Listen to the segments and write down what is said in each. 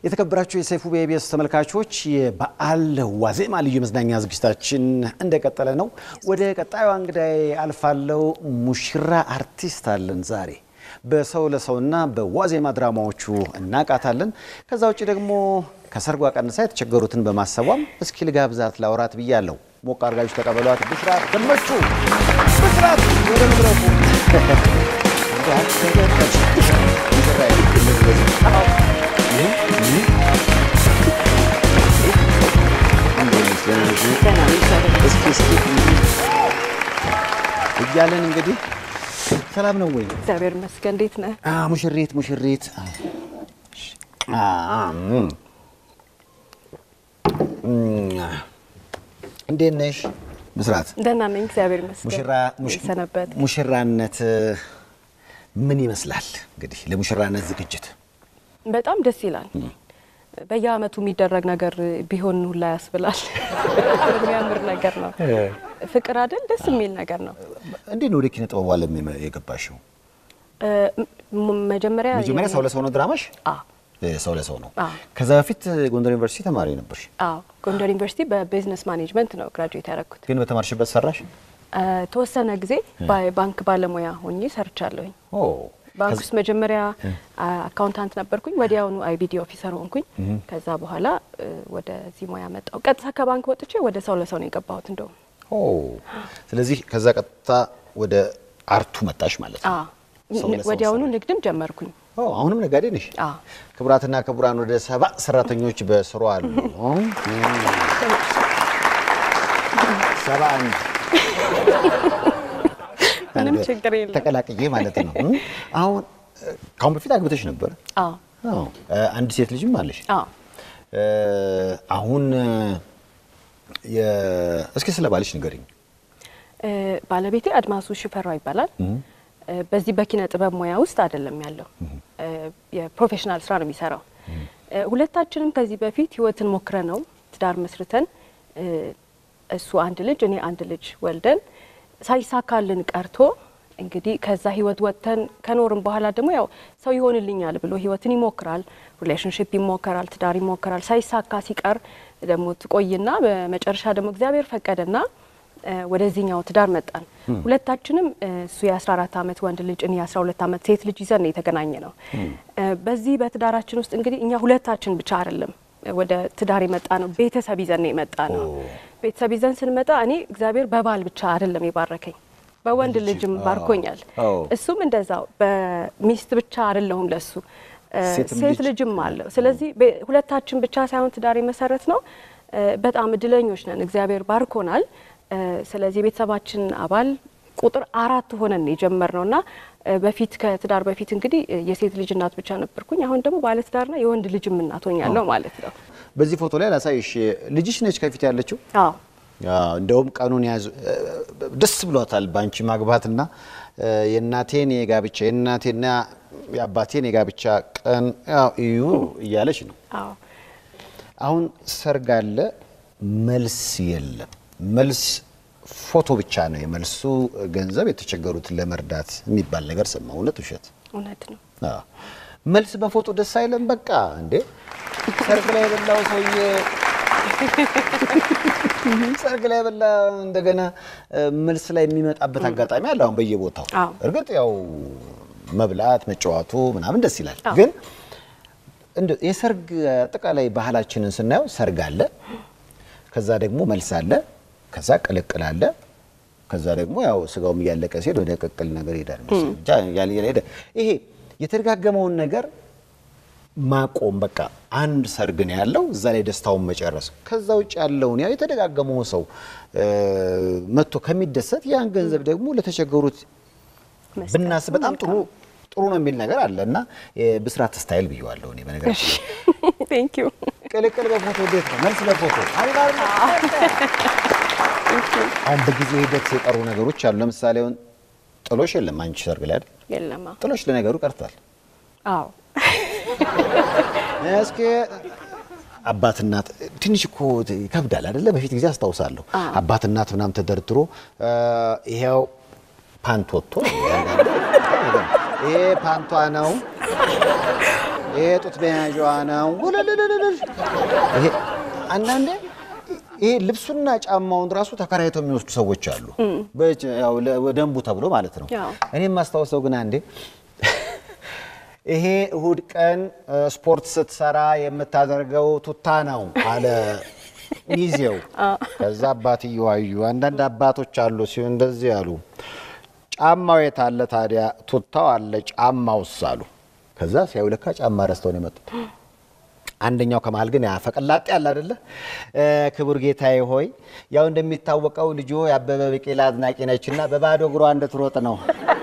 የተከበራችሁ የሰይፉ በኢቢኤስ ተመልካቾች የበዓል ዋዜማ ልዩ መዝናኛ ዝግጅታችን እንደቀጠለ ነው። ወደ ቀጣዩ እንግዳይ አልፋለው። ሙሽራ አርቲስት አለን ዛሬ በሰው ለሰውና በዋዜማ ድራማዎቹ እናቃታለን። ከዛ ውጭ ደግሞ ከሰርጓ ቀንሳ የተቸገሩትን በማሰቧም እስኪ ልጋብዛት ላውራት ብያለሁ። ሞቅ አድርጋችሁ ተቀበሏት። ብስራት ገመቹ ብስራት ወደ መድረኩ እያለን እንግዲህ ሰላም ነው ወይ? እግዚአብሔር ይመስገን። እንዴት ነህ? ሙሽሪት ሙሽሪት እንዴት ነሽ? ብስራት ደህና ነኝ፣ እግዚአብሔር ይመስገን። ሙሽራ ሰነበት ሙሽራነት ምን ይመስላል? እንግዲህ ለሙሽራነት ዝግጅት በጣም ደስ ይላል። በየአመቱ የሚደረግ ነገር ቢሆን ሁላ ያስብላል። በጣም የሚያምር ነገር ነው። ፍቅር አይደል? ደስ የሚል ነገር ነው። እንዴት ነው ወደ ኪነ ጥበቡ ዓለም የገባሽው? ም- መጀመሪያ መጀመሪያ ሰው ለሰው ነው ድራማሽ? አዎ ሰው ለሰው ነው። አዎ። ከዛ በፊት ጎንደር ዩኒቨርሲቲ ተማሪ ነበርሽ፣ አዎ ጎንደር ዩኒቨርሲቲ በቢዝነስ ማኔጅመንት ነው ግራጁዌት ያደረኩት። ግን በተማርሽበት ሰራሽ? እ፣ ተወሰነ ጊዜ ባንክ ባለሙያ ሆኜ ሰርቻለሁኝ። ኦ ባንክ ውስጥ መጀመሪያ አካውንታንት ነበርኩኝ። ወዲያውኑ አይቢዲ ኦፊሰር ሆንኩኝ። ከዛ በኋላ እ፣ ወደዚህ ሙያ መጣሁ። ቀጥታ ከባንክ ወጥቼ ወደ ሰው ለሰው ነው የገባሁት። እንደውም ኦ ስለዚህ ከዛ ቀጥታ ወደ አርቱ መጣሽ ማለት ነው። አዎ፣ ሰው ለሰው ወዲያውኑ ሰራሽ። ንግድም ጀመርኩኝ። ኦ አሁንም ነጋዴ ነሽ? አዎ። ክቡራትና ክቡራን ወደ ሰባ ሰራተኞች በስሩ አሉ። ሰባ አንድ ምንም ችግር የለም። ተቀላቅዬ ማለት ነው። አሁን ካሁን በፊት አግብተሽ ነበር? አዎ አዎ። አንድ ሴት ልጅም አለሽ? አዎ እ፣ አሁን የ- እስኪ ስለ ባልሽ ንገሪኝ። እ፣ ባለቤቴ አድማሱ ሽፈራው ይባላል። እ፣ በዚህ በኪነ ጥበብ ሙያ ውስጥ አይደለም ያለው እ፣ የፕሮፌሽናል ስራ ነው የሚሰራው። እ፣ ሁለታችንም ከዚህ በፊት ህይወትን ሞክረ ነው ትዳር መስርተን እ፣ እሱ አንድ ልጅ እኔ አንድ ልጅ ወልደን ሳይሳካልን ቀርቶ እንግዲህ ከዛ ህይወት ወጥተን ከኖርም በኋላ ደግሞ ያው ሰው ይሆንልኛል ብሎ ህይወትን ይሞክራል፣ ሪሌሽንሽፕ ይሞከራል፣ ትዳር ይሞከራል። ሳይሳካ ሲቀር ደግሞ ትቆይና በመጨረሻ ደግሞ እግዚአብሔር ፈቀደና እ፣ ወደዚህኛው ትዳር መጣን። ሁለታችንም እ፣ እሱ የ14 ዓመት ወንድ ልጅ እኔ የ12 ዓመት ሴት ልጅ ይዘን ነው የተገናኘ ነው። እ፣ በዚህ በትዳራችን ውስጥ እንግዲህ እኛ ሁለታችን ብቻ አይደለም ወደ ትዳር የመጣ ነው፣ ቤተሰብ ይዘን ነው የመጣ ነው። ቤተሰብ ይዘን ስንመጣ እኔ እግዚአብሔር በባል ብቻ አይደለም የባረከኝ በወንድ ልጅም ባርኮኛል። አዎ። እሱም እንደዛው በሚስት ብቻ አይደለሁም ለሱ እ፣ ሴትም ሴት ልጅ። ልጅም አለው። ስለዚህ በ- ሁለታችን ብቻ ሳይሆን ትዳር የመሰረት ነው። እ፣ በጣም እድለኞች ነን፣ እግዚአብሔር ባርኮናል። እ፣ ስለዚህ የቤተሰባችን አባል ቁጥር አራት ሆነን የጀመርነው እና እ፣ በፊት ከትዳር በፊት እንግዲህ እ፣ የሴት ልጅ እናት ብቻ ነበርኩኝ። አሁን ደግሞ ባለትዳርና የወንድ ልጅም እናት ሆኛለሁ ማለት ነው። በዚህ ፎቶ ላይ ላሳይሽ። ልጅሽ ነች ከፊት ያለችው? አዎ አዎ፣ እንደውም ቀኑን ያዙ ደስ ብሏታል በአንቺ ማግባትና እ፣ የእናቴን የጋብቻ የእናቴና የአባቴን የጋብቻ ቀን ያው እዩ እያለች ነው። አዎ አሁን ሰርግ አለ፣ መልስ የለም። መልስ ፎቶ ብቻ ነው የመልሱ ገንዘብ የተቸገሩትን ለመርዳት የሚባል ነገር ሰማ። እውነት ውሸት? እውነት ነው። አዎ። መልስ በፎቶ ደስ አይለም። በቃ እንዴ ሰርግ ላይ የበላው ሰውዬ ሰርግ ላይ የበላ እንደገና እ፣ መልስ ላይ የሚመጣበት አጋጣሚ አለ። አሁን በየቦታው አዎ። እርግጥ ያው መብላት መጫወቱ ምናምን ደስ ይላል። አዎ። ግን እንደ የሰርግ አጠቃላይ ባህላችንን ስናየው ሰርግ አለ፣ ከዛ ደግሞ መልስ አለ፣ ከዛ ቅልቅል አለ፣ ከዛ ደግሞ ያው ስጋውም እያለቀ ሲሄድ ወደ ቅቅል ነገር ይሄዳል መሰለኝ። ብቻ እያለ እያለ ሄደ። ይሄ የተደጋገመውን ነገር ማቆም በቃ አንድ ሰርግ ነው ያለው፣ እዛ ላይ ደስታውን መጨረስ። ከዛ ውጭ ያለውን ያው የተደጋገመው ሰው እ፣ መጥቶ ከሚደሰት ያን ገንዘብ ደግሞ ለተቸገሩት መስጠት ብናስብ በጣም ጥሩ ጥሩ ነው የሚል ነገር አለ እና የብስራት ስታይል ብየዋለሁ እኔ በነገራችን ላይ። ቴንክ ዩ ቅልቅል በፎቶ እንዴት ነው? መልስ በፎቶ አልባል አሁን በጊዜ ሂደት የቀሩ ነገሮች አሉ። ለምሳሌ አሁን ጥሎሽ የለም አንቺ ሰርግ ላይ አይደል? የለማ ጥሎሽ ለነገሩ ቀርቷል። አዎ እስኪ አባት እናት ትንሽ እኮ ይከብዳል አይደለ? በፊት ጊዜ አስታውሳለሁ አባት እናት ምናምን ተደርድሮ እ፣ ይሄው ፓንት ወጥቶ ይሄ ፓንቷ ነው ይሄ ጡት መያዣዋ ነው። ውልልልልል። ይሄ አንዳንዴ ይሄ ልብሱና ጫማውን ራሱ ተከራይተው የሚወስዱ ሰዎች አሉ። በጭ- ያው ለ- ደንቡ ተብሎ ማለት ነው። ያው። እኔ የማስታውሰው ግን አንዴ ይሄ እሁድ ቀን እ፣ ስፖርት ስትሰራ የምታደርገው ቱታ ነው አለ ሚዜው። ከዛ አባትየው አዩ። አንዳንድ አባቶች አሉ ሲሆን እንደዚህ አሉ። ጫማው የት አለ ታዲያ? ቱታው አለ፣ ጫማውስ አሉ። ከዛ ሲያዩ ለካ ጫማ ረስተው ነው የመጡት። አንደኛው ከመሀል ግን ያ ፈቀላጤ አለ አይደለ? እ፣ ክቡር ጌታዬ ሆይ ያው እንደሚታወቀው ልጆ የአበበ ቢቂላ አድናቂ ነችና በባዶ እግሯ እንድትሮጥ ነው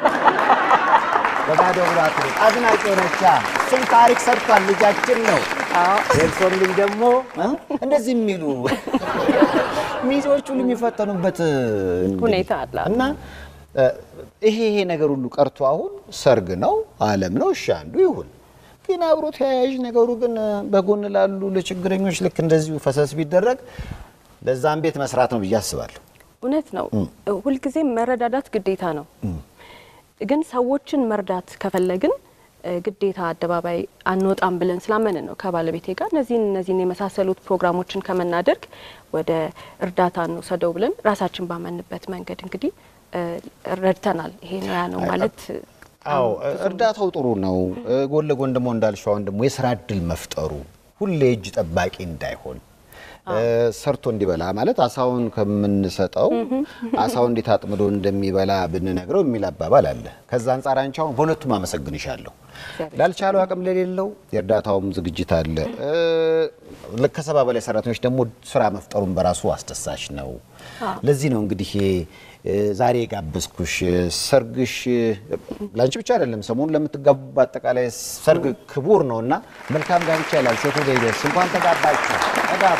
በባዶ እግሯ ትሮጥ አድናቂ ነቻ። እሱም ታሪክ ሰርቷል፣ ልጃችን ነው። የእርሶም ልጅ ደግሞ እ? እንደዚህ የሚሉ ሚዜዎች ሁሉ የሚፈተኑበት እንግዲህ ሁኔታ አለ። እና እ፣ ይሄ ይሄ ነገር ሁሉ ቀርቶ አሁን ሰርግ ነው ዓለም ነው እሺ አንዱ ይሁን ግን አብሮ ተያያዥ ነገሩ ግን በጎን ላሉ ለችግረኞች ልክ እንደዚሁ ፈሰስ ቢደረግ ለዛም ቤት መስራት ነው ብዬ አስባለሁ። እውነት ነው። ሁልጊዜም መረዳዳት ግዴታ ነው። ግን ሰዎችን መርዳት ከፈለግን እ፣ ግዴታ አደባባይ አንወጣም ብለን ስላመንን ነው ከባለቤቴ ጋር እነዚህን እነዚህን የመሳሰሉት ፕሮግራሞችን ከመናደርግ ወደ እርዳታ እንውሰደው ብለን ራሳችን ባመንበት መንገድ እንግዲህ እ፣ ረድተናል። ይሄ ነው ያ ነው ማለት አዎ እርዳታው ጥሩ ነው። ጎን ለጎን ደግሞ እንዳልሽው አሁን ደግሞ የስራ እድል መፍጠሩ ሁሌ እጅ ጠባቂ እንዳይሆን እ፣ ሰርቶ እንዲበላ ማለት አሳውን ከምንሰጠው አሳውን እንዴት አጥምዶ እንደሚበላ ብንነግረው የሚል አባባል አለ። ከዛ አንጻር አንቺ አሁን በሁለቱም አመሰግንሻለሁ። ላልቻለው አቅም ለሌለው የእርዳታውም ዝግጅት አለ። እ፣ ልክ ከሰባ በላይ ሰራተኞች ደግሞ ስራ መፍጠሩን በራሱ አስደሳች ነው። ለዚህ ነው እንግዲህ እ፣ ዛሬ የጋበዝኩሽ ሰርግሽ ለአንቺ ብቻ አይደለም፣ ሰሞኑን ለምትጋቡ በአጠቃላይ ሰርግ ክቡር ነው እና መልካም ጋብቻ ይላል። ሴቱ ደይደርስ እንኳን ተጋባችሁ፣ ተጋቡ።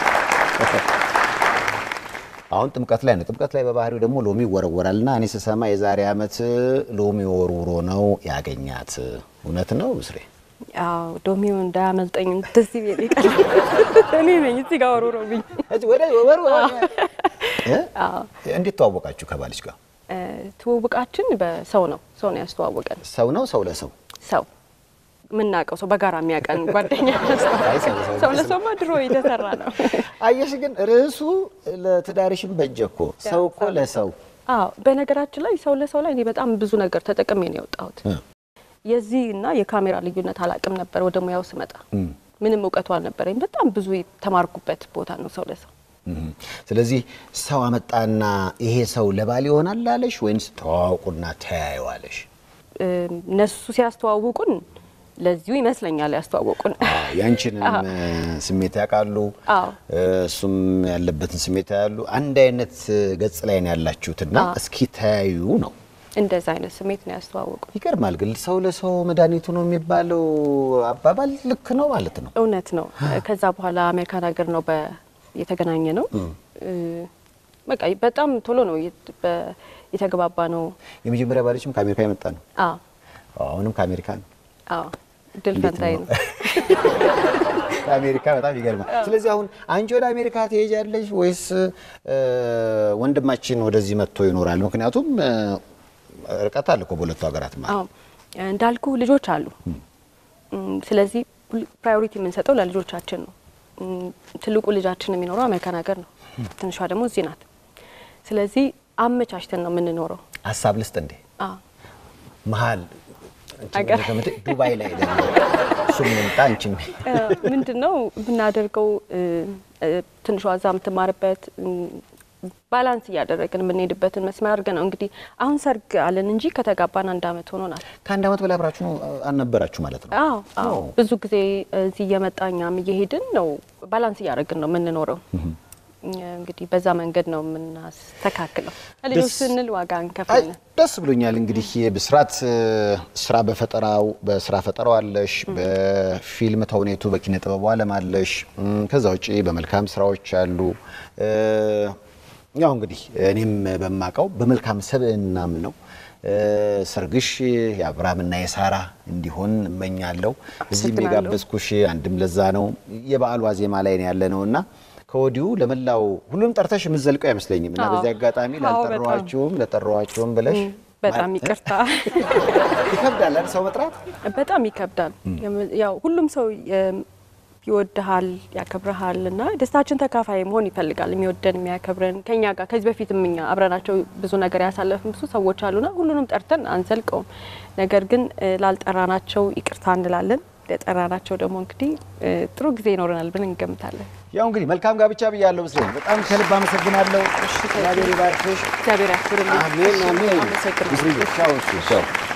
አሁን ጥምቀት ላይ ነው። ጥምቀት ላይ በባህሪው ደግሞ ሎሚ ይወረወራል እና እኔ ስሰማ የዛሬ ዓመት ሎሚ ወርውሮ ነው ያገኛት። እውነት ነው ብስሬ? አዎ ዶሚው እንዳያመልጠኝ እንደዚህ ቤት ይቀር እኔ ነኝ እዚህ ጋር ወሮሮብኝ። እዚህ ወደ ወርውሮ እ? እንዴት ተዋወቃችሁ ከባልሽ ጋር? እ፣ ትውውቃችን በሰው ነው። ሰው ነው ያስተዋወቀን። ሰው ነው ሰው ለሰው ሰው የምናውቀው ሰው በጋራ የሚያውቀን ጓደኛ አይ፣ ሰው ለሰው ሰው ለሰውማ ድሮ የተሰራ ነው። አየሽ ግን ርዕሱ ለትዳርሽም በጀ እኮ ሰው እኮ ለሰው አዎ በነገራችን ላይ ሰው ለሰው ላይ እኔ በጣም ብዙ ነገር ተጠቅሜ ነው የወጣሁት። እ። የዚህ እና የካሜራ ልዩነት አላቅም ነበር። ወደ ሙያው ስመጣ ምንም እውቀቱ አልነበረኝ። በጣም ብዙ የተማርኩበት ቦታ ነው ሰው ለሰው። እም። ስለዚህ ሰው አመጣና ይሄ ሰው ለባል ይሆናል አለሽ ወይንስ ተዋውቁና ተያየዋለሽ? እ፣ እነሱ ሲያስተዋውቁን ለዚሁ ይመስለኛል ያስተዋወቁን። ያንቺንም እ፣ ስሜት ያውቃሉ፣ አዎ እ፣ እሱም ያለበትን ስሜት ያሉ አንድ አይነት ገጽ ላይ ነው ያላችሁትና እስኪ ተያዩ ነው። እንደዛ አይነት ስሜት ነው ያስተዋወቁን። ይገርማል ግን ሰው ለሰው መድኃኒቱ ነው የሚባለው አባባል ልክ ነው ማለት ነው። እውነት ነው። ከዛ በኋላ አሜሪካን ሀገር ነው በ- የተገናኘ ነው። እ፣ በቃ በጣም ቶሎ ነው የት- በ- የተግባባ ነው። የመጀመሪያ ባለችም ከአሜሪካ የመጣ ነው። አዎ አሁንም ከአሜሪካ ነው። አዎ ድል እንዴት ፈንታይ ነው? ነው። ከአሜሪካ በጣም ይገርማል። ስለዚህ አሁን አንቺ ወደ አሜሪካ ትሄጃለሽ ወይስ እ፣ ወንድማችን ወደዚህ መጥቶ ይኖራል? ምክንያቱም እ፣ ርቀት አለ እኮ በሁለቱ ሀገራት ማለት አዎ እንዳልኩ ልጆች አሉ። እም፣ ስለዚህ ፕራዮሪቲ የምንሰጠው ለልጆቻችን ነው። እም፣ ትልቁ ልጃችን የሚኖረው አሜሪካን ሀገር ነው። ትንሿ ደግሞ እዚህ ናት። ስለዚህ አመቻችተን ነው የምንኖረው። ሀሳብ ልስጥ እንዴ አዎ መሀል አገር- ዱባይ ላይ ደግሞ እሱም ይምጣ አንቺም ምንድን ነው የምናደርገው? እ፣ እ፣ ትንሿ እዛ የምትማርበት እም፣ ባላንስ እያደረግን የምንሄድበትን መስመር አድርገን ነው እንግዲህ አሁን ሰርግ አለን እንጂ ከተጋባን አንድ አመት ሆኖናል። ከአንድ አመት በላይ አብራችሁ ነው አልነበራችሁ ማለት ነው? አዎ አዎ ብዙ ጊዜ እዚህ እየመጣ እኛም እየሄድን ነው ባላንስ እያደረግን ነው የምንኖረው። እንግዲህ በዛ መንገድ ነው የምናስተካክለው። ልጆች ደስ- ስንል ዋጋ አይ እንከፍላለን። ደስ ብሎኛል። እንግዲህ ብስራት እ፣ ስራ በፈጠራው በስራ ፈጠራው አለሽ፣ በፊልም ተውኔቱ በኪነ ጥበቡ ዓለም አለሽ። እም፣ ከዛ ውጪ በመልካም ስራዎች አሉ። እ፣ ያው እንግዲህ እኔም በማቀው በመልካም ሰብእናም ነው እ፣ ሰርግሽ የአብርሃምና የሳራ እንዲሆን እመኛለሁ። እዚህም አመሰግናለሁ። የጋበዝኩሽ አንድም ለዛ ነው የበዓሉ ዋዜማ ላይ ነው ያለ ነው እና ከወዲሁ ለመላው ሁሉም ጠርተሽ የምትዘልቀው አይመስለኝም እና አዎ። በዚህ አጋጣሚ አዎ፣ በጣም። ላልጠራኋችሁም ለጠራኋችሁም ብለሽ በጣም ይቅርታ ይከብዳል አይደል ሰው መጥራት? በጣም ይከብዳል። ያው ሁሉም ሰው የ- ይወድሃል፣ ያከብረሃል እና ደስታችን ተካፋይ መሆን ይፈልጋል። የሚወደን የሚያከብረን ከኛ ጋር ከዚህ በፊትም እኛ አብረናቸው ብዙ ነገር ያሳለፍን ብዙ ሰዎች አሉና ሁሉንም ጠርተን አንዘልቀውም። ነገር ግን እ፣ ላልጠራናቸው ይቅርታ እንላለን። ለጠራናቸው ደግሞ እንግዲህ እ፣ ጥሩ ጊዜ ይኖረናል ብለን እንገምታለን። ያው እንግዲህ መልካም ጋብቻ ብያለሁ። ምስሌ በጣም ከልብ አመሰግናለሁ። እግዚአብሔር ይባርክሽ። እግዚአብሔር ያክብርልኝ። አሜን አሜን። አመሰግናለሁ። ምስሌ ቻው። እሺ ቻው